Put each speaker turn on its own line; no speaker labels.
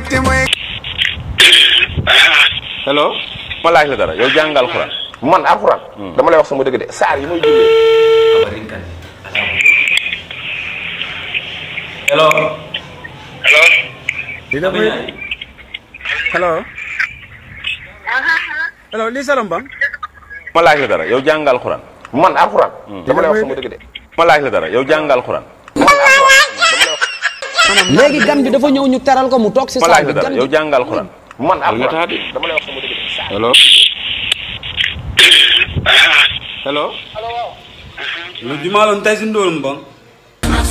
te mooy
hello ma laaj la dara yow jàngal alxuraan
man alxuraan dama lay wax sama dëgg de saar yi may jullee
hello
Dina koy hello hello li salam bang
ma laaj la dara yow jàngal alxuraan
man alxuraan dama lay wax sama dëgg de
ma laaj la dara yow jàngal alxuraan
léegi gan bi dafa ñëw ñu teral ko mu toog si
ma
saal
laaj
bi
la dara
gan
yow
bi
jàngal alxuraan
man
nga tax
alxuraan
di
dama lay wax sama dëgg de saar
hello hello
lu jumalon tay sin dolum bang